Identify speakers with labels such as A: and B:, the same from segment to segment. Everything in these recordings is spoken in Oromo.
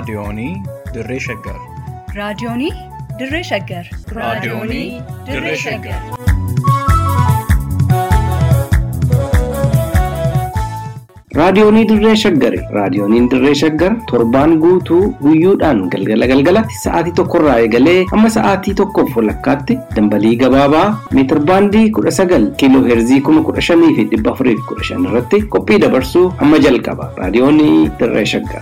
A: Raadiyoonii Dirree Shaggar.
B: Raadiyoonii Dirree Shaggar.
A: Raadiyoonii Dirree Shaggar.
C: Raadiyoonii Dirree Shaggari. Raadiyooniin Dirree Shaggar torbaan guutuu guyyoodhaan galgala galgalatti sa'aatii tokkorraa eegalee hamma sa'aatii tokkoof walakkaatti dambalii gabaabaa meetir baandii kudha sagal kiiloo heerzii kuma kudha shanii fi dhibba afurii fi kudha shan irratti qophii dabarsuu hamma jalqaba. Raadiyoonii Dirree Shaggar.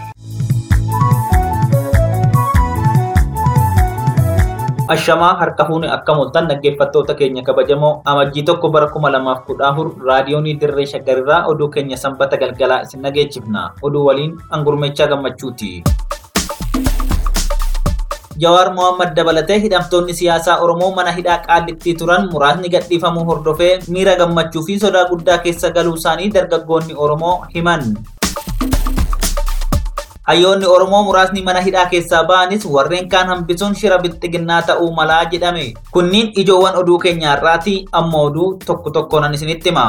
D: Ashamaa harka fuune akka mul'atan dhaggeeffattoota keenya kabajamoo amajjii tokko bara kuma lamaaf kudha afur raadiyoonii dirree shaggarirraa oduu keenya sanbata galgalaa isin dhageechifna oduu waliin angurmeechaa gammachuuti. Jawaar Mohaammed dabalatee hidhamtoonni siyaasaa Oromoo mana hidhaa qaallittii turan muraasni gadhiifamuu hordofee miira gammachuu fi sodaa guddaa keessa galuu isaanii dargaggoonni Oromoo himan. Hayyoonni Oromoo muraasni mana hidhaa keessaa ba'anis warreen kaan hambisuun shira bilxiginnaa ta'uu malaa jedhame. Kunniin ijoowwan oduu keenya har'aati amma oduu tokko tokkoon isinitti hima.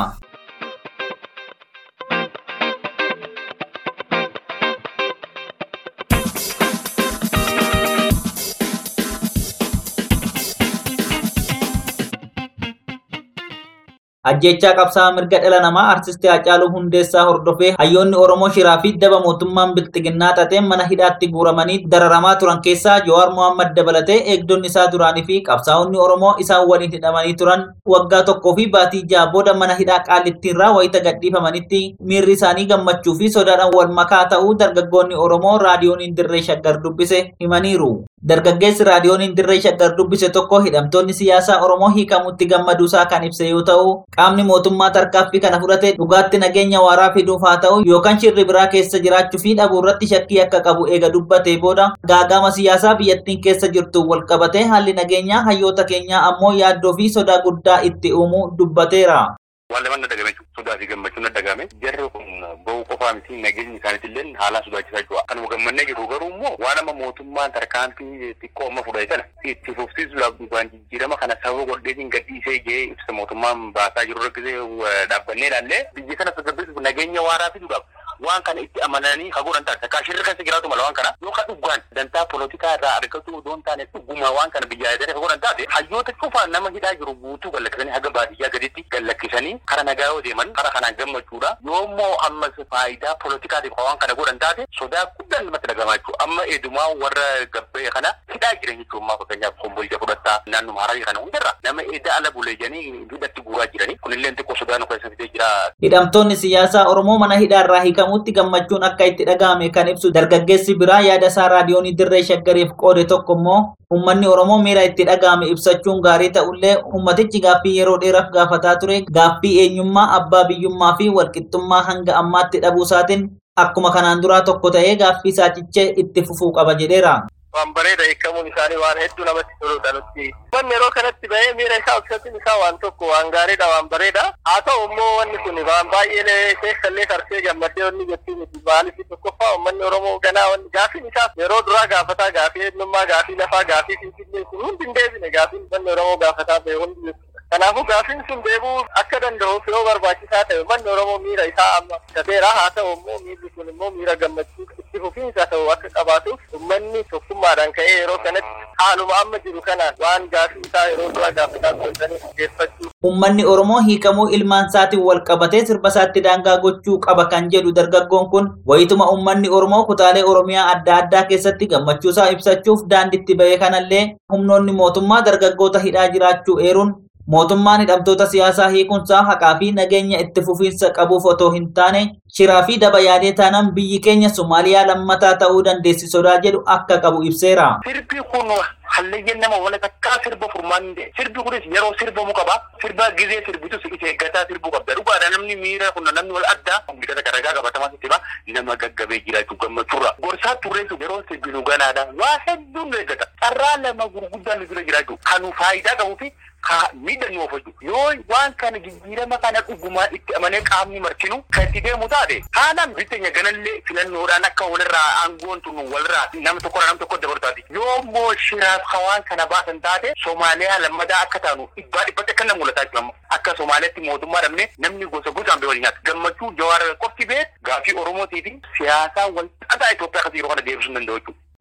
D: ajjechaa qabsaa'aa mirga dhala namaa artistii Hacaaluu Hundeessaa hordofee hayyoonni Oromoo shiraa fi daba mootummaan bilxiginnaa xaxeen mana hidhaatti guuramanii dararamaa turan keessaa Jawaar Mohaammed dabalatee eegdonni isaa duraanii fi qabsaa'onni Oromoo isaan waliin hidhamanii turan waggaa tokkoo fi baatii ja'a booda mana hidhaa qaallittiirraa wayita gadhiifamanitti miirri isaanii gammachuu fi sodaadhaan wal makaa ta'uu dargaggoonni Oromoo raadiyooniin dirree shaggar dubbise himaniiru. Dargaggeessi raadiyooniin dirree shaggar dubbise tokko hidhamtoonni siyaasaa Oromoo hiikamutti gammaduusaa kan ibse yoo ta'u qaamni mootummaa tarkaanfii kana fudhate dhugaatti nageenya waaraa fiduuf haa ta'u yookaan shirri biraa keessa jiraachuu fi dhabuu irratti shakkii akka qabu eega dubbatee booda gaagama siyaasaa biyyattiin keessa jirtu wal qabatee haalli nageenyaa hayyoota keenyaa ammoo yaaddoo fi sodaa guddaa itti uumuu dubbateera.
E: waan lama na dagame sodaa fi gammachuun na dagame jarri kun ba'uu qofaa miti nageenyi isaaniitillee haala sodaachisaa jiru kanuma gammannee jiru garuu immoo waan amma mootummaan tarkaanfii xiqqoo amma fudhate kana itti fufsiisuudhaaf dhufaan jijjiirama kana sababa godheetiin gadhiisee gahee ibsa mootummaan baasaa jiru rakkisee dhaabbannee ilaallee biyya kana tasgabbeessuuf nageenya waaraa fiduudhaaf waan kana itti amananii ka godhan taate takkaa shirri keessa jiraatu mala waan kana yookaan dhugaan dantaa polotikaa irraa argatu odoo hin taane dhuguma waan kana biyya ayyaadanii ka godhan taate hayyoota cufaan nama hidhaa jiru guutuu gallakkisanii haga baadiyyaa gaditti gallakkisanii kara nagaa yoo deeman kara kanaan gammachuudha yoommoo ammas faayidaa polotikaatiif waan kana godhan taate sodaa guddaan namatti dhagamaa jechuudha amma eedumaa warra gabbee kana hidhaa jiran jechuudha ammaa fakkeenyaaf kombolcha fudhattaa naannuma hararii kana hundarra nama eeda ala buleejanii hidhatti guuraa jiranii kunillee xiqqoo sodaa nu keessa fidee jira.
D: Hidhamtoonni siyaasaa Oromoo mana hidhaarraa hiikamutti gammachuun akka itti dhaga'ame kan ibsu dargaggeessi biraa yaada isaa raadiyoonii dirree shaggariif qoode tokko immoo Uummanni Oromoo miira itti dhaga'ame ibsachuun gaarii ta'ullee uummatichi gaaffii yeroo dheeraaf gaafataa ture gaaffii eenyummaa abbaa biyyummaa fi walqixxummaa hanga ammaatti dhabuusaatiin akkuma kanaan duraa tokko ta'ee gaaffii isaa cichee itti fufuu qaba jedheera.
E: waan bareeda hiikamuun isaanii waan hedduu namatti toludha nutti. Wanni yeroo kanatti bahee miira isaa ibsachuun isaa waan tokko waan gaariidha waan bareeda. Haa ta'u immoo wanni kun waan baay'ee keessallee tarsee gammadee wanni jettii miti maaliif tokkoffaa uummanni Oromoo ganaa wanni gaafiin isaa yeroo duraa gaafataa gaafii eenyummaa gaafii lafaa gaafii finfinnee kun hundi hin deebine gaafiin uummanni Oromoo gaafataa bahe hundi Kanaafuu gaafiin sun deebuu akka danda'uuf yoo barbaachisaa ta'e uummanni Oromoo miira isaa amma ibsateera haa ta'u immoo miirri kun immoo miira gammachuu itti fufiinsa ta'u akka qabaatuuf uummanni tokkummaadhaan ka'ee yeroo kanatti haaluma amma jiru kanaan waan gaafii isaa yeroo duraa gaafataa godhanii geeffachuu.
D: Uummanni Oromoo hiikamuu ilmaan isaatiin wal qabatee sirba isaatti daangaa gochuu qaba kan jedhu dargaggoon kun wayituma uummanni Oromoo kutaalee Oromiyaa adda addaa keessatti gammachuu isaa ibsachuuf daanditti bahee kanallee humnoonni mootummaa dargaggoota hidhaa jiraachuu eeruun mootummaan hidhamtoota siyaasaa hiikunsaa haqaa fi nageenya itti fufiinsa qabuuf otoo hin taane shiraa fi daba yaadee taanaan biyyi keenya Somaaliyaa lammataa ta'uu dandeessi sodaa jedhu akka qabu ibseera.
E: Sirbi kun hallayyan nama wala takkaa sirba furmaan ta'e sirbi kunis yeroo sirbamu qaba sirba gizee sirbitu isa eeggataa sirbuu qabda dhugaadha namni miira kun namni wal addaa miidhata garagaa qabatamaa sitti ba nama gaggabee jiraachuu gammachuurra gorsaa turreessu yeroo sirbinu ganaadha waa hedduun nu eeggata carraa lama gurguddaan nu bira jiraachuu kanu faayidaa qabuu fi ka miidhan of hojju yoo waan kana jijjiirama kana dhugumaan itti amanee qaamni martinu kan itti deemu taate haalaan bitteenya ganallee filannoodhaan akka walirraa aangoon tun walirraa nama tokkorraa nama tokko dabartaati yoo immoo shiraaf hawaan kana baasan taate Somaaliyaa lammadaa akka taanu dhibbaa dhibbatti akka nama mul'ataa jiru akka Somaaliyaatti mootummaa dhabne namni gosa gosaan bee waliin nyaata gammachuu jawaara qofti beet gaafii Oromootii fi siyaasaa wal xaxaa Itoophiyaa akkasii yeroo kana deebisuu hin danda'u jechuudha.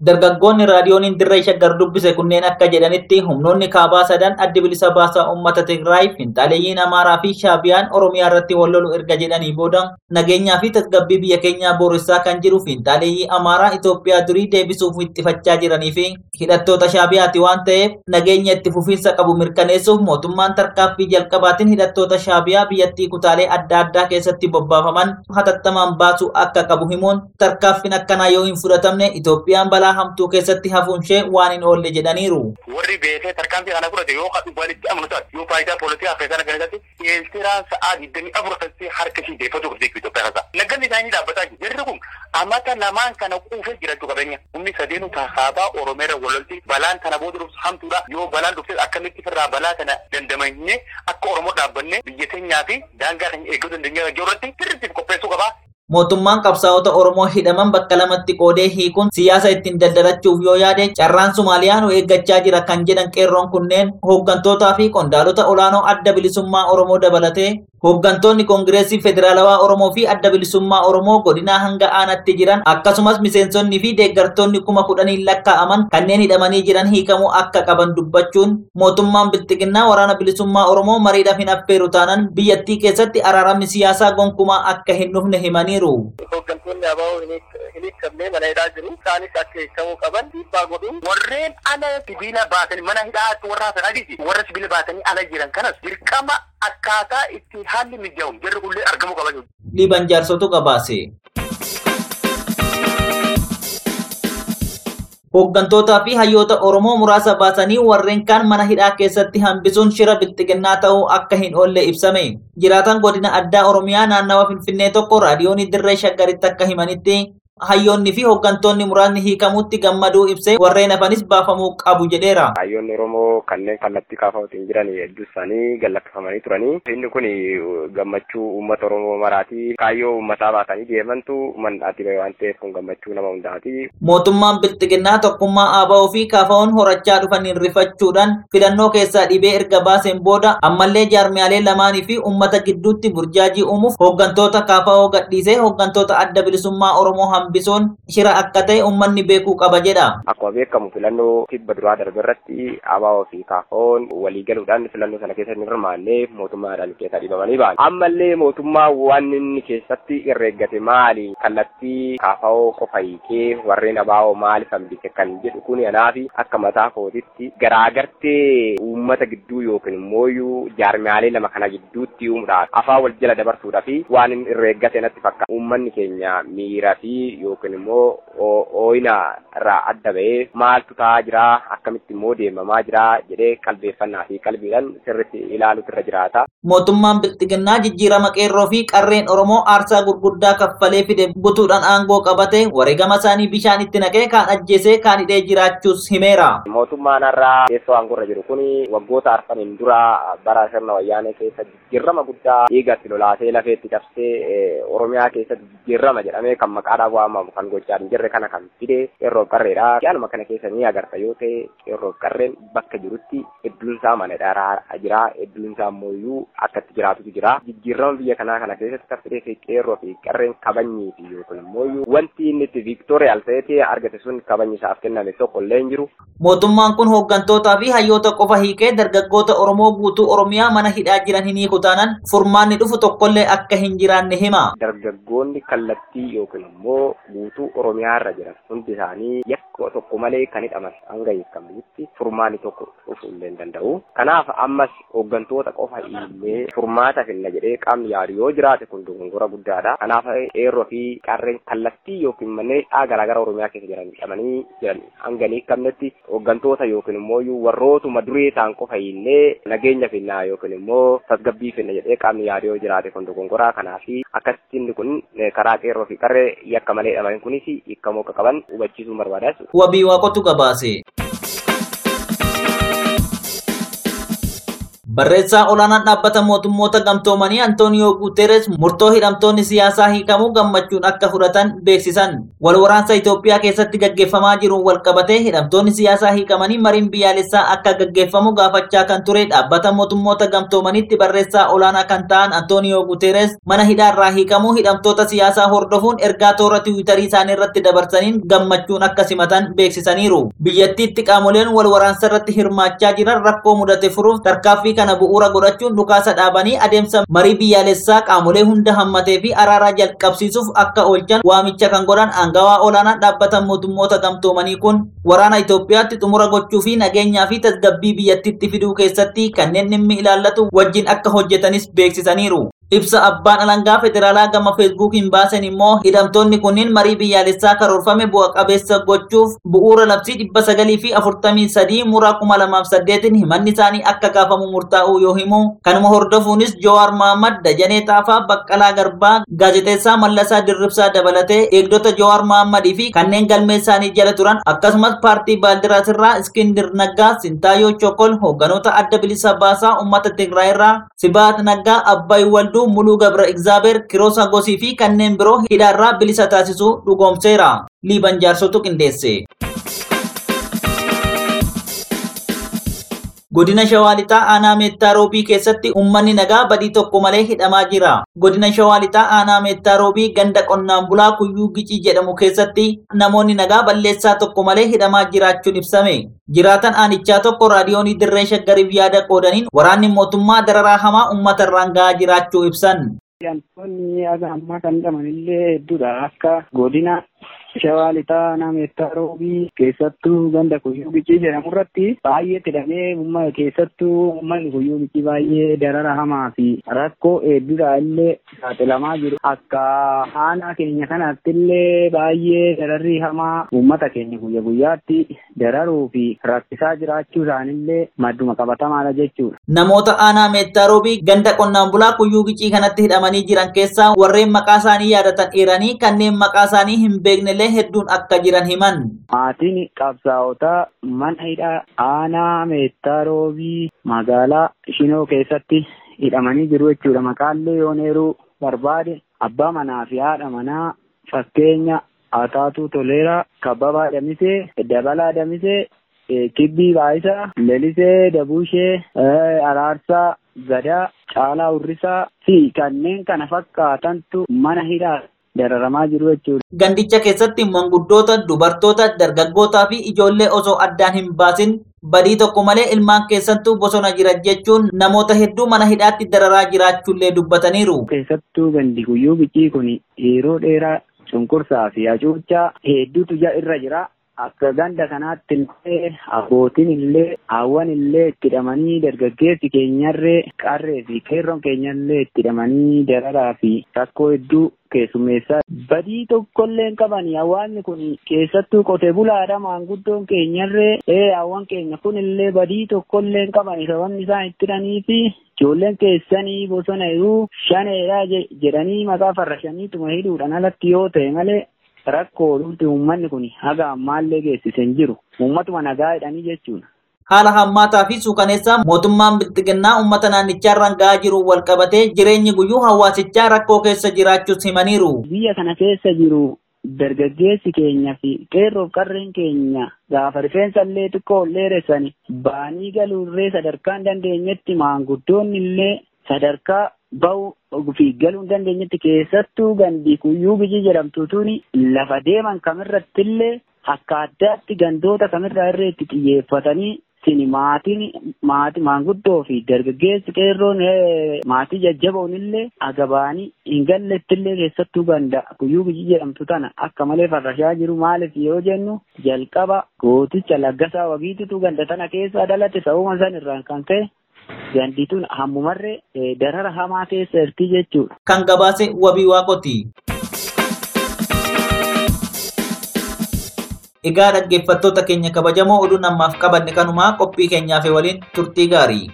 D: Dargaggoonni raadiyooniin dirree shaggar dubbise kunneen akka jedhanitti humnoonni kaabaa sadan addi bilisa baasaa uummata Tigraay finxaaleeyyiin Amaaraa fi Shaabiyaan Oromiyaa irratti wal lolu erga jedhanii booda nageenyaa fi tasgabbii biyya keenyaa booressaa kan jiru finxaaleeyyii Amaaraa Itoophiyaa durii deebisuuf ittifachaa jiranii fi hidhattoota Shaabiyaati waan ta'eef nageenya itti fufiinsa qabu mirkaneessuuf mootummaan tarkaaffii jalqabaatiin hidhattoota Shaabiyaa biyyattii kutaalee adda addaa keessatti bobbaafaman hatattamaan baasuu akka qabu himuun tarkaaffiin akkanaa yoo hin fudhatamne Itoophiyaan balaa hamtuu keessatti hafuunshee waan hin oolle jedhaniiru.
E: warri beekee tarkaanfii kana fudhate yoo kadhu walitti amanu taate yoo faayidaa poolitikaa keessaa keessatti eeltiraan sa'aa digdamii afur keessatti harka ishii deeffatu qabdi Itoophiyaa keessaa. Nagganni isaanii dhaabbataa jiru. Jarri kun amata lamaan kana quufee jirachuu qabeenya. Humni sadeenu kaabaa Oromeera walolti balaan kana booda dhuftu hamtuudha. Yoo balaan dhufte akkamitti firraa balaa kana dandamannee akka Oromoo dhaabbanne biyya keenyaa fi daangaa keenya eeguu dandeenya irratti sirriitti qopheessuu qabaa.
D: Mootummaan qabsaa'ota Oromoo hidhaman bakka lamatti qoodee hiikuun siyaasa ittiin daldalachuuf yoo yaade carraan Somaaliyaa nu eeggachaa jira kan jedhan qeerroon kunneen hooggantootaa fi qondaalota olaanoo adda bilisummaa Oromoo dabalatee hooggantoonni Koongireesii Federaalawaa Oromoo fi adda bilisummaa Oromoo godinaa hanga aanaatti jiran akkasumas miseensonni fi deeggartoonni kuma kudhaniin lakkaa'aman kanneen hidhamanii jiran hiikamuu akka qaban dubbachuun mootummaan bilxiginnaa waraana bilisummaa Oromoo mariidhaaf hin affeeru taanaan biyyattii keessatti araaramni siyaasaa gonkumaa akka hin dhufne himaniiru.
E: Hooggantoonni ABO hin hiikamnee mana hidhaa jiru. Isaanis akka hiikamuu qaban dhiibbaa godhu. Warreen ala sibiila baatanii mana hidhaa warra hafan adiiti. Warra sibiila baatanii ala jiran kanas dirqama akkaataa itti haalli mijaa'uun jarri kullee argamuu qaban.
D: Liban jaarsotu gabaase. Hooggantootaa fi hayyoota Oromoo muraasa baasanii warreen kaan mana hidhaa keessatti hambisuun shira bilxiginnaa ta'uu akka hin oolle ibsame. Jiraataan godina addaa Oromiyaa naannawa Finfinnee tokko raadiyoonii dirree shaggaritti akka himanitti hayyoonni fi hooggantoonni muraasni hiikamuutti gammaduu ibsee warreen hafanis baafamuu qabu jedheera.
F: Hayyoonni Oromoo kanneen kallattii kaafamaatiin jiran hedduu isaanii gallakkifamanii turanii. Inni kun gammachuu uummata Oromoo maraati. Kaayyoo uummataa baatanii deemantu mandhaati bahe waan ta'eef kun gammachuu nama hundaati.
D: Mootummaan bilxiginnaa tokkummaa ABO fi KFO'n horachaa dhufaniin rifachuudhaan filannoo keessaa dhibee erga baaseen booda ammallee jaarmiyaalee lamaanii fi uummata gidduutti burjaajii uumuuf hooggantoota KFO gadhiisee hooggantoota adda bilisummaa Oromoo hambisuun shira akka ta'e uummanni beekuu qaba jedha.
F: Akkuma beekamu filannoo kibba duraa darbe irratti ABO fi KFO'n walii galuudhaan filannoo sana keessa hin hirmaanne mootummaadhaan keessaa dhibamanii ba'an. Ammallee mootummaa waan inni keessatti irreeggate maali? Kallattii KFO qofa hiikee warreen ABO maaliif hambise kan jedhu kun anaafi akka mataa kootitti garaagartee uummata gidduu yookiin immoo jaarmiyaalee lama kana gidduutti uumuudhaaf afaan wal jala dabarsuudhaa fi waan inni irreeggate natti fakkaata. Uummanni keenya miira fi yookiin immoo ooyina irraa adda ba'ee maaltu ta'aa jira akkamitti immoo deemamaa jira jedhee qalbeeffannaa fi qalbiidhaan sirriitti ilaaluutu irra jiraata.
D: Mootummaan bilxiginnaa jijjiirama qeerroo fi qarreen Oromoo aarsaa gurguddaa kaffalee fide butuudhaan aangoo qabate wareegama isaanii bishaan itti naqee kaan ajjeesee kaan hidhee jiraachuus himeera.
F: Mootummaan har'aa teessoo aangorra jiru kun waggoota arfaniin dura bara sirna wayyaanee keessa jijjiirama guddaa dhiigatti lolaasee lafeetti cabsee Oromiyaa keessatti jijjiirama jedhamee kan maqaadhaan waamamu kan gochaa hin jirre kana kan fide qeerroof qarreedha. Yaanuma kana keessa ni agarta yoo ta'e qeerroof qarreen bakka jirutti hedduun isaa mana hidhaa jira hedduun isaa ammoo akka itti jiraatutu jira. Jijjiirama biyya kanaa kana keessatti kan fide qeerroo fi qarreen kabanyii fi yookiin immoo wanti inni itti viiktooriyaal ta'ee argate sun kabanyii isaaf kenname tokko illee hin jiru.
D: Mootummaan kun hooggantootaa fi hayyoota qofa hiikee dargaggoota Oromoo guutuu Oromiyaa mana hidhaa jiran hin hiiku taanaan furmaanni dhufu tokkollee akka hin jiraanne hima.
F: Dargaggoonni kallattii yookiin immoo guutuu Oromiyaa irra jiran hundi isaanii yakka tokko malee kan hidhaman hanga hiikamutti furmaanni tokko dhufuu illee hin danda'u. Kanaaf ammas hooggantoota qofa illee furmaata finna jedhee qaamni yaadu yoo jiraate kun dogongora guddaadha. Kanaaf qeerroo fi qarreen kallattii yookiin manneen hidhaa garaagaraa Oromiyaa keessa jiran hidhamanii jiran hanga hin hiikamnetti hooggantoota yookiin immoo warrootuma duree ta'an qofa illee nageenya finnaa yookiin immoo tasgabbii finna jedhee qaamni yaadu yoo jiraate kun dogongoraa kanaaf akkasitti inni kun karaa qeerroo fi qarree yakka malee hidhaman kunis hiikamuu akka qaban hubachiisuun barbaadaa
D: Wabii waaqotu gabaase. Barreessaa olaanaan dhaabbata mootummoota gamtoomanii Antooniyoo Guuteres murtoo hidhamtoonni siyaasaa hiikamuu gammachuun akka fudhatan beeksisan. Wal waraansa Itoophiyaa keessatti gaggeeffamaa jiruun wal qabatee hidhamtoonni siyaasaa hiikamanii mariin biyyaalessaa akka gaggeeffamu gaafachaa kan ture dhaabbata mootummoota gamtoomanitti barreessaa olaanaa kan ta'an Antooniyoo Guuteres mana hidhaarraa hiikamuu hidhamtoota siyaasaa hordofuun ergaa toora tiwiitarii isaanii irratti dabarsaniin gammachuun akka simatan beeksisaniiru. Biyyattiitti qaamoleen wal waraansa irratti hirmaachaa jiran rakkoo mudate furuuf tarkaaffii kana bu'uura godhachuun dhukaasa dhaabanii adeemsa marii biyyaalessaa qaamolee hunda hammatee fi araaraa jalqabsiisuuf akka oolchan waamicha kan godhan aangawaa olaanaa dhaabbata mootummoota gamtoomanii kun waraana Itoophiyaatti xumura gochuu fi nageenyaa fi tasgabbii biyyattiitti fiduu keessatti kanneen dhimmi ilaallatu wajjin akka hojjetanis beeksisaniiru. Ibsa abbaan alangaa federaalaa gama feesbuukiin baasen immoo hidhamtoonni kunniin marii biyyaalessaa karoorfame bu'a qabeessa gochuuf bu'uura labsii dhibba sagalii fi afurtamii sadii muraa kuma lamaaf saddeetiin himanni isaanii akka gaafamu murtaa'uu yoo himu kanuma hordofuunis Jowaar Mohammad Dajanee Xaafaa Baqqalaa Garbaa gaazexeessaa Mallasaa Dirribsaa dabalatee eegdota Jowaar Mohammadii fi kanneen galmee isaanii jala turan akkasumas paartii Baaldiraas irraa Iskindir Naggaa Sintaayoo Chokol hoogganoota adda bilisa baasaa uummata Tigraay irraa Sibaat Naggaa Abbaay Walduu Muluu Gabra Igzaabeer Kiroosa Gosii fi kanneen biroo hidhaarraa bilisa taasisuu dhugoomseera. Liiban jaarsotu qindeesse. Godina Shawaa Lixaa aanaa Meettaa Roobii keessatti uummanni nagaa badii tokko malee hidhamaa jira. Godina Shawaa Lixaa aanaa Meettaa Roobii ganda qonnaan bulaa Kuyyuu Gicii jedhamu keessatti namoonni nagaa balleessaa tokko malee hidhamaa jiraachuun ibsame. Jiraatan aanichaa tokko raadiyoonii dirree shaggariif yaada qoodaniin waraanni mootummaa dararaa hamaa uummata irraan gahaa jiraachuu ibsan.
G: Wantoonni aga ammaa kan hidhaman illee hedduudha akka godina shawaa lixaa nameettaa roobii keessattuu ganda kuyyuu bicii jedhamu irratti baay'ee hidhamee uummata keessattuu uummanni kuyyuu bicii baay'ee darara hamaa fi rakkoo hedduudha illee saaxilamaa jiru akka aanaa keenya kanatti illee baay'ee dararri hamaa uummata keenya guyya guyyaatti dararuu fi rakkisaa jiraachuu isaanillee madduma qabatamaadha jechuudha.
D: Namoota aanaa meettaa roobii ganda qonnaan bulaa kuyyuu gicii kanatti hidhamanii jiran keessaa warreen maqaa isaanii yaadatan eeranii kanneen maqaa isaanii hin beeknellee hedduun akka jiran himan.
G: Maatiin qabsaa'otaa mana hidhaa aanaa meettaa roobii magaalaa Shinoo keessatti hidhamanii jiru jechuudha. Maqaallee yoon eeruu barbaade abbaa manaa fi haadha manaa fakkeenya Ataatuu Toleeraa, Kabbabaa Damisee, Dabalaa Damisee, Kibbii Baayisaa, Lelisee Dabuushee, Araarsaa Gadaa, Caalaa Urrisaa fi kanneen kana fakkaatantu mana hidhaa dararamaa jiru jechuudha.
D: Gandicha keessatti manguddoota, dubartoota, dargaggootaa fi ijoollee osoo addaan hin baasin badii tokko malee ilmaan keessattuu bosona jira jechuun namoota hedduu mana hidhaatti dararaa jiraachuullee dubbataniiru.
G: Keessattuu gandi guyyuu bicii kun yeroo dheeraa cunqursaa fi hacuuccaa hedduutu irra jira. Akka ganda kanaatti illee abbootiin illee hawwan illee itti hidhamanii dargaggeessi keenyarree qarree fi qeerroon keenyallee itti hidhamanii dararaa fi rakkoo hedduu keessummeessaa badii tokkollee hin qabani hawaasni kun keessattuu qotee bulaadha maanguddoon keenyarree ee hawwan keenya kun illee badii tokkollee hin qabani sababni isaan itti hidhanii fi ijoolleen keessanii bosona jiruu shaneedha jedhanii maqaa farra shaniituma hidhuudhaan alatti yoo ta'e malee rakkoo dhufti uummanni kun haga ammaallee geessisen jiru uummatuma nagaa jedhanii jechuudha.
D: Haala hammaataa fi suukaneessaa mootummaan bilxiginnaa uummata naannichaa irraan gahaa jiru wal qabatee jireenyi guyyuu hawaasichaa rakkoo keessa jiraachuus himaniiru.
G: Biyya kana keessa jiru dargaggeessi keenya fi qeerroof qarreen keenya gaafa rifeensa illee xiqqoo dheeressani baanii galuurree sadarkaa hin dandeenyetti maanguddoonni illee sadarkaa ba'uu fi galuu hin dandeenyetti keessattuu gandi kuyyuu bicii jedhamtuutuun lafa deeman kamirratti illee akka addaatti gandoota kamirraa irree itti xiyyeeffatanii sini maatiin maatii maanguddoo fi dargaggeessi qeerroon maatii jajjaboon illee agabaanii hin galletti illee keessattuu ganda kuyyuu bicii jedhamtu tana akka malee farrashaa jiru maaliif yoo jennu jalqaba gooticha laggasaa wagiitutu ganda tana keessa dhalate sababuma san irraan kan ka'e gandituun hammumarree darara hamaa keessa jirti jechuudha.
D: Kan gabaase wabii waaqoti. Egaa dhaggeeffattoota keenya kabajamoo oduu namaaf qabanne kanumaa qophii keenyaaf waliin turtii gaarii.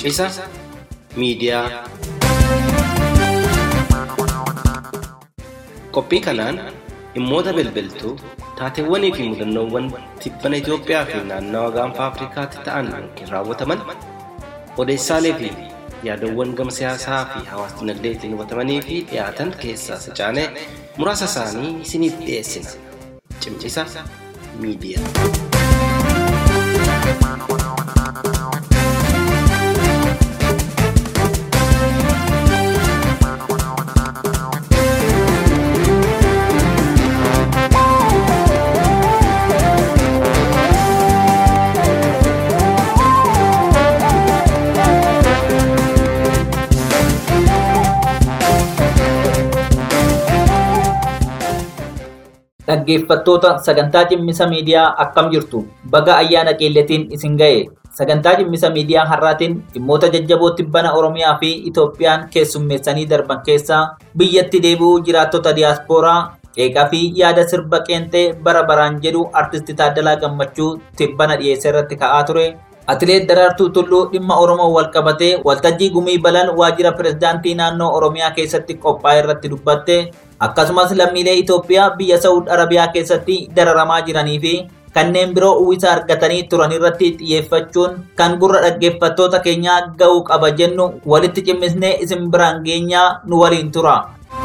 C: Cimmisa miidiyaa. Qophii kanaan dhimmoota bilbiltuu taateewwanii fi mudannoowwan tibbana Itoophiyaa fi naannawa gaanfa Afrikaatti ta'an yookiin raawwataman odeessaalee fi yaadawwan gama siyaasaa fi hawaas dinagdeetiin hubatamanii fi dhiyaatan keessaa sacaanee muraasa isaanii isiniif dhiyeessina. Cimmisa miidiyaa.
D: Dhaggeeffattoota sagantaa cimmisa miidiyaa akkam jirtu baga ayyaana qeelletiin isin ga'e sagantaa cimmisa miidiyaa har'aatiin dhimmoota jajjaboo tibbana oromiyaa fi itoophiyaan keessummeessanii darban keessaa biyyatti deebi'uu jiraattota diyaaspooraa qeeqaa fi yaada sirba qeenxee bara baraan jedhu artisti Taaddalaa Gammachuu tibbana dhiyeesse irratti ka'aa ture. Atileet Daraartuu Tulluu dhimma Oromoo wal qabatee waltajjii gumii balal waajjira pirezidaantii naannoo Oromiyaa keessatti qophaa'e irratti dubbatte akkasumas lammiilee Itoophiyaa biyya Saa'ud Arabiyaa keessatti dararamaa jiranii fi kanneen biroo uwwisa argatanii turan irratti xiyyeeffachuun kan gurra dhaggeeffattoota keenyaa ga'uu qaba jennu walitti cimmisnee isin biraan geenyaa nu waliin tura.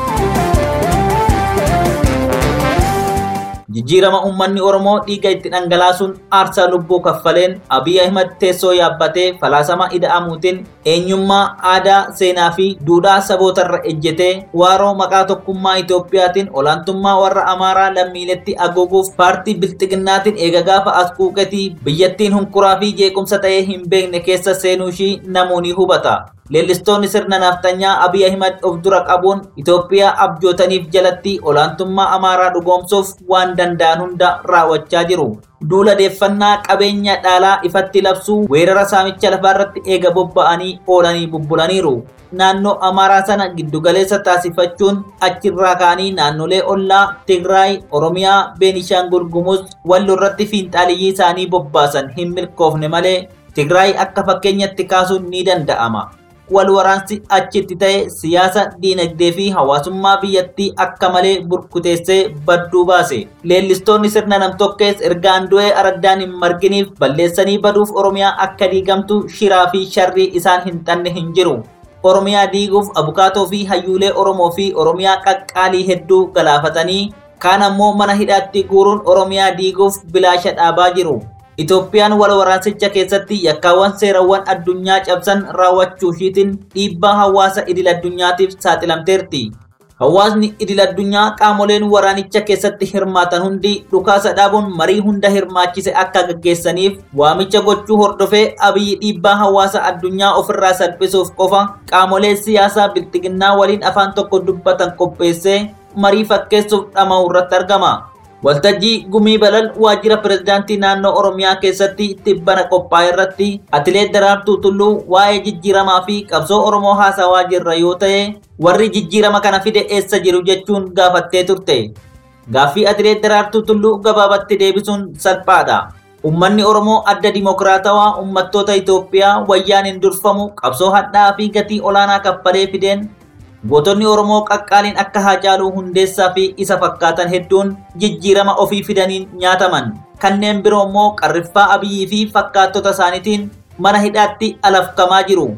D: Jijjiirama uummanni Oromoo dhiiga itti dhangalaasuun aarsaa lubbuu kaffaleen Abiy Ahimad teessoo yaabbatee falaasama ida'amuutiin eenyummaa aadaa seenaa fi duudhaa sabootarra ejjetee waaroo maqaa tokkummaa Itoophiyaatiin olaantummaa warra Amaaraa lammiiletti aguuguuf paartii bilxiginnaatiin eega gaafa as quuqetii biyyattiin hunkuraa fi jeequmsa ta'ee hin beekne keessa seenuu ishii namoonni hubata. Leellistoonni sirna naftanyaa Abiy Ahimad of dura qabuun Itoophiyaa abjootaniif jalatti olaantummaa Amaaraa dhugoomsuuf waan danda'an hunda raawwachaa jiru. Duula deeffannaa qabeenya dhaalaa ifatti labsuu weerara saamicha lafaarratti eega bobba'anii oolanii bubbulaniiru. Naannoo Amaaraa sana giddugaleessa taasifachuun achirraa ka'anii naannolee ollaa Tigraay, Oromiyaa, Beenishaangul Gumuz Walloo irratti fiinxaaliyyii isaanii bobbaasan hin milkoofne malee Tigraay akka fakkeenyatti kaasuun ni danda'ama. wal waraansi achitti ta'e siyaasa diinagdee fi hawaasummaa biyyattii akka malee burkuteessee badduu baase leellistoonni sirna namtokkees ergaan du'ee araddaan hin marginiif balleessanii baduuf oromiyaa akka diigamtu shiraa fi sharrii isaan hin xanne hin jiru oromiyaa diiguuf abukaatoo fi hayyuulee oromoo fi oromiyaa qaqqaalii hedduu galaafatanii kaan ammoo mana hidhaatti guuruun oromiyaa diiguuf bilaasha dhaabaa jiru Itoophiyaan wal waraansicha keessatti yakkaawwan seerawwan addunyaa cabsan raawwachuu ishiitiin dhiibbaa hawaasa idil addunyaatiif saaxilamteerti. Hawaasni idil addunyaa qaamoleen waraanicha keessatti hirmaatan hundi dhukaasa dhaabuun marii hunda hirmaachise akka gaggeessaniif waamicha gochuu hordofee abiyyi dhiibbaa hawaasa addunyaa ofirraa salphisuuf qofa qaamolee siyaasaa bilxiginnaa waliin afaan tokko dubbatan qopheessee marii fakkeessuuf dhama'u irratti argama. Waltajjii gumii balal waajjira pirezidaantii naannoo Oromiyaa keessatti tibbana qophaa'e irratti atileet Daraartuu Tulluu waa'ee jijjiiramaa fi qabsoo Oromoo haasawaa jirra yoo ta'e warri jijjiirama kana fide eessa jiru jechuun gaafattee turte. Gaaffii atileet Daraartuu Tulluu gabaabatti deebisuun salphaadha. Uummanni Oromoo adda dimokiraatawaa uummattoota Itoophiyaa wayyaan hin durfamu qabsoo hadhaa fi gatii olaanaa kaffalee fideen Gootonni Oromoo qaqqaaliin akka Haacaaluu Hundeessaa fi isa fakkaatan hedduun jijjiirama ofii fidaniin nyaataman. Kanneen biroo immoo qarriffaa abiyyii fi fakkaattota isaaniitiin mana hidhaatti alafkamaa jiru.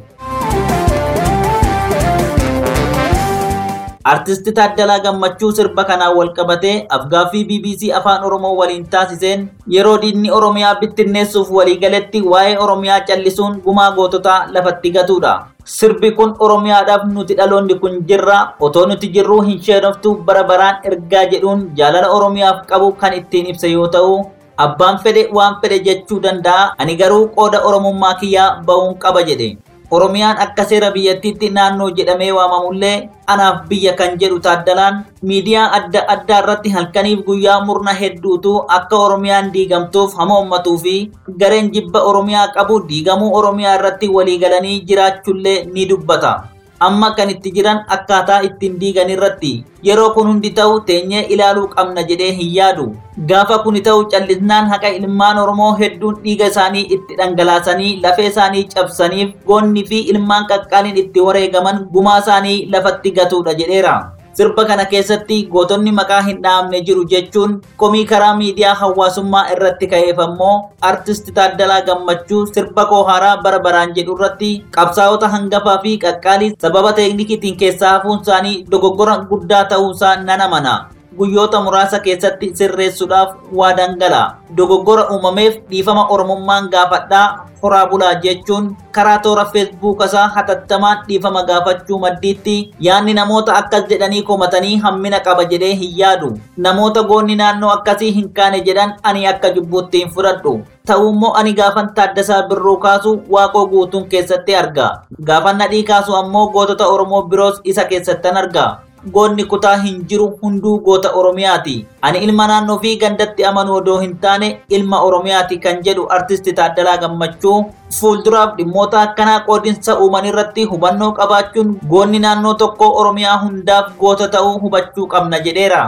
D: Artisti Taaddalaa Gammachuu sirba kanaan wal qabatee afgaaffii BBC Afaan Oromoo waliin taasiseen yeroo diinni Oromiyaa bittinneessuuf waliigaletti waa'ee Oromiyaa callisuun gumaa goototaa lafatti gatuudha. Sirbi kun Oromiyaadhaaf nuti dhaloonni kun jirra otoo nuti jirruu hin sheenoftu bara baraan ergaa jedhuun jaalala Oromiyaaf qabu kan ittiin ibsa yoo ta'u abbaan fedhe waan fedhe jechuu danda'a ani garuu qooda Oromummaa kiyyaa ba'uun qaba jedhe. Oromiyaan akka seera biyyattiitti naannoo jedhamee waamamullee anaaf biyya kan jedhu taaddalaan miidiyaa adda addaa irratti halkaniif guyyaa murna hedduutu akka Oromiyaan diigamtuuf hamaammatuu fi gareen jibba Oromiyaa qabu diigamuu Oromiyaa irratti waliigalanii jiraachullee ni dubbata. amma kan itti jiran akkaataa ittiin diigan irratti yeroo kun hundi ta'u teenyee ilaaluu qabna jedhee hin yaadu gaafa kun ta'u callisnaan haqa ilmaan oromoo hedduun dhiiga isaanii itti dhangalaasanii lafee isaanii cabsaniif goonni fi ilmaan qaqqaaliin itti wareegaman gumaa isaanii lafatti gatuudha jedheera. sirba kana keessatti gootonni maqaa hin dhaamne jiru jechuun komii karaa miidiyaa hawaasummaa irratti ka'eef ammoo artist Taaddalaa Gammachuu sirba koo haaraa bara baraan jedhu irratti qabsaa'ota hangafaa fi qaqqaalii sababa teeknikiitiin keessaa hafuun isaanii dogoggora guddaa ta'uusaa nan amana. guyyoota muraasa keessatti sirreessuudhaaf waa dangala dogoggora uumameef dhiifama oromummaan gaafadhaa horaa bulaa jechuun karaa toora feesbuuk isaa hatattamaan dhiifama gaafachuu maddiitti yaanni namoota akkas jedhanii komatanii hammina qaba jedhee hin yaadu namoota goonni naannoo akkasii hin kaane jedhan ani akka jubbuutti hin fudhadhu ta'uummoo ani gaafan taaddasaa birruu kaasu waaqoo guutuun keessatti arga gaafan nadhii kaasu ammoo gootota oromoo biroos isa keessattan arga goonni kutaa hin jiru hunduu goota oromiyaati ani ilma naannoo fi gandatti amanu odoo hin taane ilma oromiyaati kan jedhu artisti taaddalaa gammachuu fuulduraaf dhimmoota akkanaa qoodinsa uuman irratti hubannoo qabaachuun goonni naannoo tokko oromiyaa hundaaf goota ta'uu hubachuu qabna jedheera.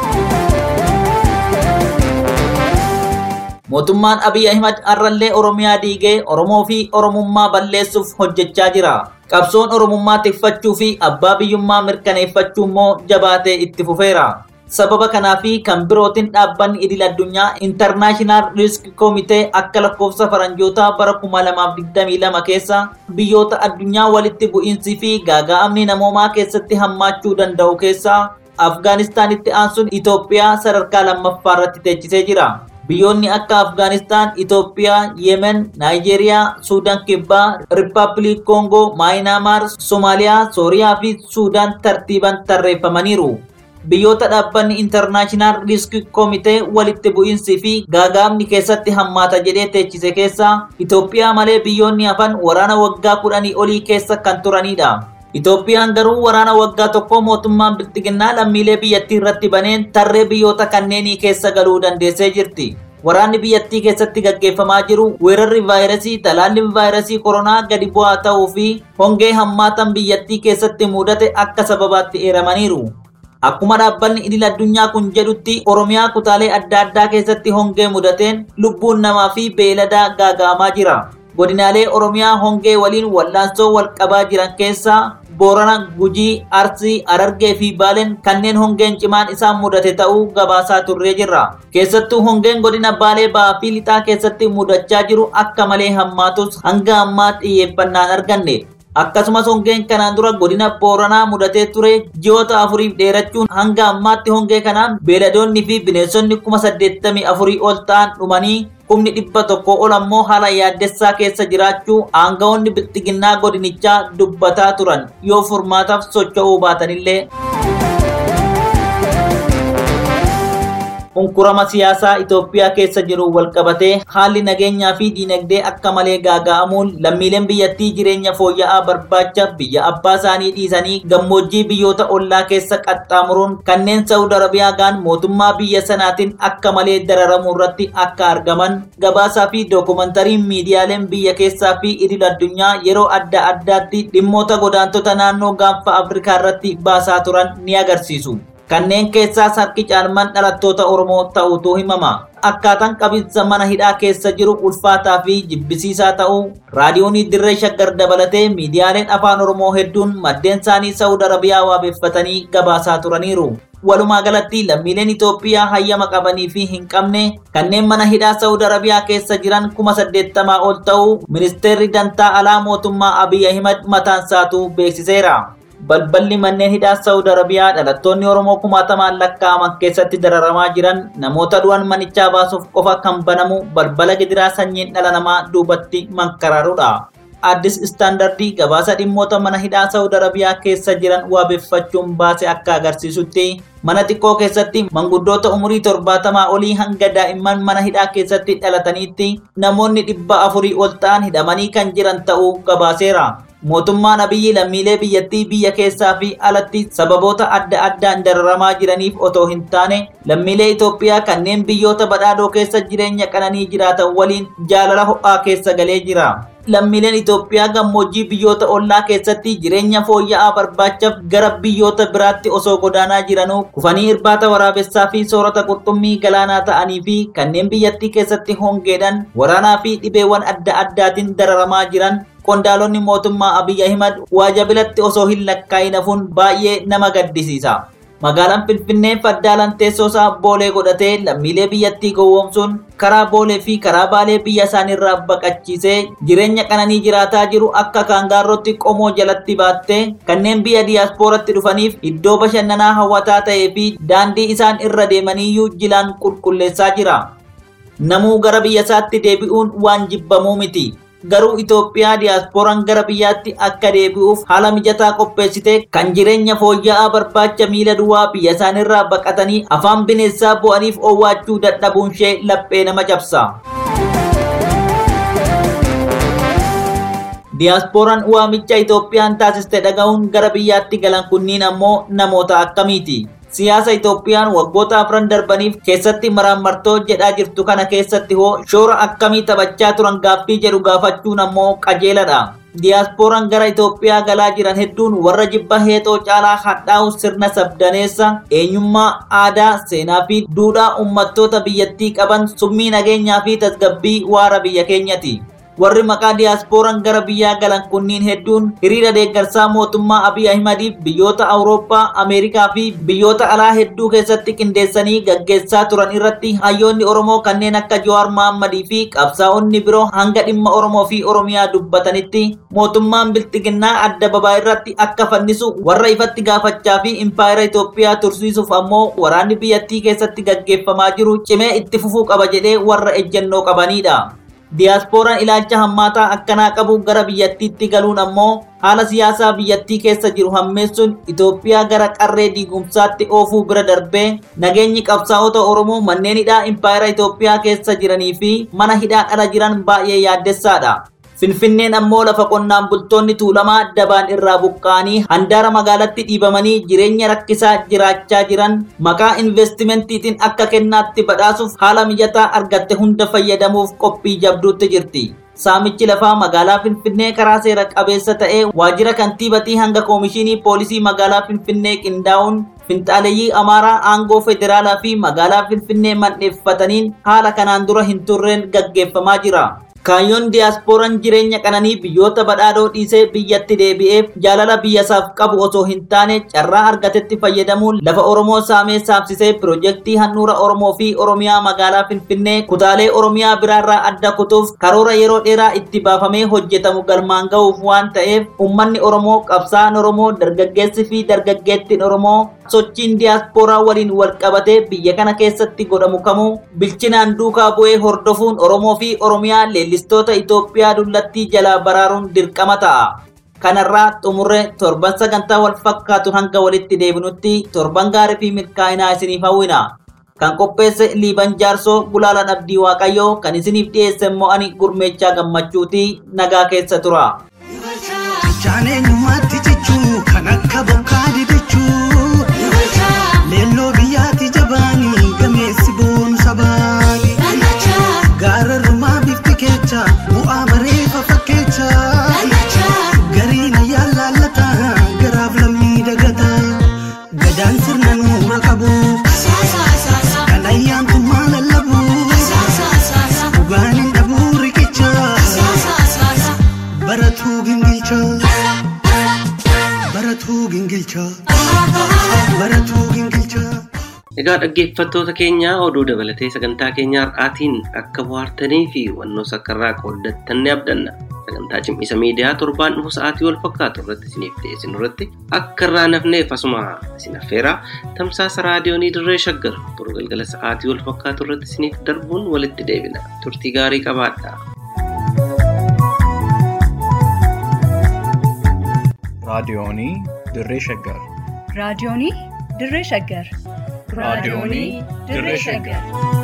D: mootummaan abiy ahimad har'allee oromiyaa diigee oromoo fi oromummaa balleessuuf hojjechaa jira qabsoon oromummaa tikfachuu fi abbaa biyyummaa mirkaneeffachuu immoo jabaatee itti fufeera sababa kanaa fi kan birootiin dhaabbanni idil addunyaa intarnaashinaal risk koomitee akka lakkoofsa faranjootaa bara 2022 keessa biyyoota addunyaa walitti bu'iinsii fi gaaga'amni namoomaa keessatti hammaachuu danda'u keessaa afgaanistaanitti aansuun itoophiyaa sadarkaa lammaffaa irratti teechisee jira biyyoonni akka afgaanistaan itoophiyaa yemen naayijeeriyaa suudaan kibbaa riippaabilik koongoo maayinaamaar soomaaliyaa sooriyaa fi suudaan tartiiban tarreeffamaniiru biyyoota dhaabbanni intarnaashinaal risk koomitee walitti bu'iinsii fi gaaga'amni keessatti hammaata jedhee teechise keessaa itoophiyaa malee biyyoonni hafan waraana waggaa kudhanii olii keessa kan turanidha Itoophiyaan garuu waraana waggaa tokko mootummaan bilxiginnaa lammiilee biyyattii irratti baneen tarree biyyoota kanneenii keessa galuu dandeessee jirti. Waraanni biyyattii keessatti gaggeeffamaa jiru weerarri vaayirasii talaalliin vaayirasii koronaa gadi bu'aa ta'uu fi hongee hammaatan biyyattii keessatti mudate akka sababaatti eeramaniiru. Akkuma dhaabbanni idil addunyaa kun jedhutti Oromiyaa kutaalee adda addaa keessatti hongee mudateen lubbuun namaa fi beeladaa gaaga'amaa jira. Godinaalee Oromiyaa hongee waliin wallaansoo wal qabaa jiran keessaa Boorana, Gujii, Arsii, Harargee fi Baaleen kanneen hongeen cimaan isaan mudate ta'uu gabaasaa turree jirra. Keessattuu hongeen godina Baalee Ba'aa fi Lixaa keessatti mudachaa jiru akka malee hammaatus hanga ammaa xiyyeeffannaan arganne. Akkasumas hongeen kanaan dura godina Booranaa mudatee ture ji'oota afuriif dheerachuun hanga ammaatti hongee kanaan beeladoonni fi bineensonni kuma saddeettamii afurii ol ta'an dhumanii kumni dhibba tokko ol ammoo haala yaaddessaa keessa jiraachuu aangawoonni bilxiginnaa godinichaa dubbataa turan yoo furmaataaf socho'uu baatanillee. Unkurama siyaasaa Itoophiyaa keessa jiru walqabatee haalli nageenyaa fi diinagdee akka malee gaaga'amuun lammiileen biyyattii jireenya fooyya'aa barbaacha biyya abbaa isaanii dhiisanii gammoojjii biyyoota ollaa keessa qaxxaamuruun kanneen Saawud Arabiyaa gaan mootummaa biyya sanaatiin akka malee dararamuu irratti akka argaman gabaasaa fi dookumantariin miidiyaaleen biyya keessaa fi idil addunyaa yeroo adda addaatti dhimmoota godaantota naannoo gaanfa Afrikaa irratti baasaa turan ni agarsiisu. kanneen keessaas harki caalmaan dhalattoota Oromoo ta'utu himama. Akkaataan qabinsa mana hidhaa keessa jiru ulfaataa fi jibbisiisaa ta'uu raadiyoonii dirree shaggar dabalatee miidiyaaleen afaan Oromoo hedduun maddeen isaanii Saawud Arabiyaa waabeffatanii gabaasaa turaniiru. Walumaa galatti lammiileen Itoophiyaa hayyama qabanii fi hin qabne kanneen mana hidhaa Saawud Arabiyaa keessa jiran kuma saddeettamaa ol ta'uu ministeerri dantaa alaa mootummaa Abiy Ahimad mataan isaatu beeksiseera. balballi manneen hidhaa Saawud Arabiyaa dhalattoonni Oromoo kumaatamaan lakkaa'aman keessatti dararamaa jiran namoota du'an manichaa baasuuf qofa kan banamu balbala gidiraa sanyiin dhala namaa duubatti mankaraaruudha. Addis istaandardii gabaasa dhimmoota mana hidhaa Saawud Arabiyaa keessa jiran waabeffachuun baase akka agarsiisutti mana xiqqoo keessatti manguddoota umurii torbaatamaa olii hanga daa'imman mana hidhaa keessatti dhalataniitti namoonni dhibba afurii ol ta'an hidhamanii kan jiran ta'uu gabaaseera. mootummaan abiyyi lammiilee biyyattii biyya keessaa fi alatti sababoota adda addaan dararamaa jiraniif otoo hin taane lammiilee Itoophiyaa kanneen biyyoota badhaadhoo keessa jireenya qananii jiraatan waliin jaalala ho'aa keessa galee jira. lammiileen Itoophiyaa gammoojjii biyyoota ollaa keessatti jireenya fooyya'aa barbaachaaf gara biyyoota biraatti osoo godaanaa jiranuu kufanii irbaata waraabessaa fi soorata qurxummii galaanaa ta'anii fi kanneen biyyattii keessatti hongeedhaan waraanaa fi dhibeewwan adda addaatiin dararamaa jiran qondaalonni mootummaa Abiy Ahimad waajabilatti osoo hin lakkaa'in hafuun baay'ee nama gaddisiisa. Magaalaan Finfinnee faddaalan teessoosaa boolee godhatee lammiilee biyyattii gowwoomsuun karaa boolee fi karaa baalee biyya isaaniirraa baqachiisee jireenya qananii jiraataa jiru akka kaangaarrootti qomoo jalatti baattee kanneen biyya diyaaspooratti dhufaniif iddoo bashannanaa hawwataa ta'ee fi daandii isaan irra deemaniyyuu jilaan qulqulleessaa jira. Namuu gara biyya isaatti deebi'uun waan jibbamuu miti. garuu Itoophiyaa diyaasporaan gara biyyaatti akka deebi'uuf haala mijataa qopheessite kan jireenya fooyya'aa barbaacha miila duwwaa biyya isaaniirraa baqatanii afaan bineensaa bu'aniif owwaachuu dadhabuun ishee laphee nama cabsa. Diyaasporaan waamicha Itoophiyaan taasiste dhaga'uun gara biyyaatti galan kunniin ammoo namoota akkamiiti? siyaasa Itoophiyaan waggoota afran darbaniif keessatti maraammartoo jedhaa jirtu kana keessatti hoo shoora akkamii taphachaa turan gaaffii jedhu gaafachuun ammoo qajeeladha. Diyaasporaan gara Itoophiyaa galaa jiran hedduun warra jibba heexoo caalaa hadhaa'u sirna sabdaneessa eenyummaa aadaa seenaa fi duudhaa uummattoota biyyattii qaban summii nageenyaa fi tasgabbii waara biyya keenyati. warri maqaa diyaasporaan gara biyyaa galan kunniin hedduun hiriira deeggarsaa mootummaa Abiy Ahimadiif biyyoota Awurooppaa, Ameerikaa fi biyyoota alaa hedduu keessatti qindeessanii gaggeessaa turan irratti hayyoonni Oromoo kanneen akka Jawaar Mohammadii fi qabsaa'onni biroo hanga dhimma Oromoo fi Oromiyaa dubbatanitti mootummaan biltiginnaa adda babaa irratti akka fannisu warra ifatti gaafachaa fi impaayera Itoophiyaa tursiisuuf ammoo waraanni biyyattii keessatti gaggeeffamaa jiru cimee itti fufuu qaba jedhee warra ejjennoo qabanidha. Diyaasporaan ilaalcha hammaataa akkanaa qabu gara biyyattiitti galuun ammoo haala siyaasaa biyyattii keessa jiru hammeessuun Itoophiyaa gara qarree diigumsaatti oofuu bira darbee nageenyi qabsaa'ota Oromoo manneen hidhaa impaayera Itoophiyaa keessa jiranii fi mana hidhaa ala jiran baay'ee yaaddessaadha. Finfinneen ammoo lafa qonnaan bultoonni tuulamaa dabaan irraa buqqa'anii handaara magaalatti dhiibamanii jireenya rakkisaa jiraachaa jiran maqaa investimentiitiin akka kennaatti badhaasuuf haala mijataa argatte hunda fayyadamuuf qophii jabduutti jirti. Saamichi lafaa magaalaa Finfinnee karaa seera qabeessa ta'ee waajjira kantiibatii hanga koomishinii poolisii magaalaa Finfinnee qindaa'uun finxaaleeyyii Amaaraa aangoo federaalaa fi magaalaa Finfinnee mandheeffataniin haala kanaan dura hin turreen gaggeeffamaa jira. Kaayyoon diyaasporaan jireenya qananii biyyoota badhaadhoo dhiisee biyyatti deebi'eef jaalala biyyasaaf qabu osoo hin taane carraa argatetti fayyadamuun lafa Oromoo saamee saamsisee piroojeektii handhuura Oromoo fi Oromiyaa magaalaa Finfinnee kutaalee Oromiyaa biraarraa adda kutuuf karoora yeroo dheeraa itti baafamee hojjetamu galmaan ga'uuf waan ta'eef uummanni Oromoo qabsaa'aan Oromoo dargaggeessi fi dargaggeettiin Oromoo sochiin diyaaspooraa waliin wal qabatee biyya kana keessatti godhamu kamuu bilchinaan duukaa bu'ee hordofuun Oromoo fi Oromiyaa leellistoota Itoophiyaa dullattii jalaa baraaruun dirqama ta'a. Kanarraa xumurre torban sagantaa wal fakkaatu hanga walitti deebinutti torban gaarii fi milkaa'inaa isiniif hawwina. Kan qopheesse Liiban Jaarsoo Gulaalaan Abdii Waaqayyoo kan isiniif dhiyeesse immoo ani gurmeechaa gammachuuti nagaa keessa tura.
H: Jaaneenyummaatti jechuu kan akka bokkaa didachuu leelloo biyyaatti jabaanii gameessi boonu sabaanii gaararrumaa bifti keecha bu'aa bareefa fakkeecha gariin ayyaan laallata garaaf lammii dagata gadaan sirna nuura qabu kan ayyaantummaa lallabu dhugaan hin dhabuu riqicha baratuu gingilcha baratuu gingilcha baratuu gingilcha.
C: Egaa dhaggeeffattoota keenya oduu dabalatee sagantaa keenya har'aatiin akka bohaartanii fi hubannoo sakkarraa qooddattan ni abdanna. Sagantaa cimisa miidiyaa torbaan dhufu sa'aatii wal fakkaatu irratti isiniif dhiyeessinu irratti akka irraa nafneef asuma isin affeeraa tamsaasa raadiyoonii dirree shaggar boru galgala sa'aatii wal fakkaatu irratti isiniif darbuun walitti deebina. Turtii gaarii qabaadhaa.
A: raadiyoonii dirree shaggar
B: raadiyoonii dirree shaggar
A: raadiyoonii dirree shaggar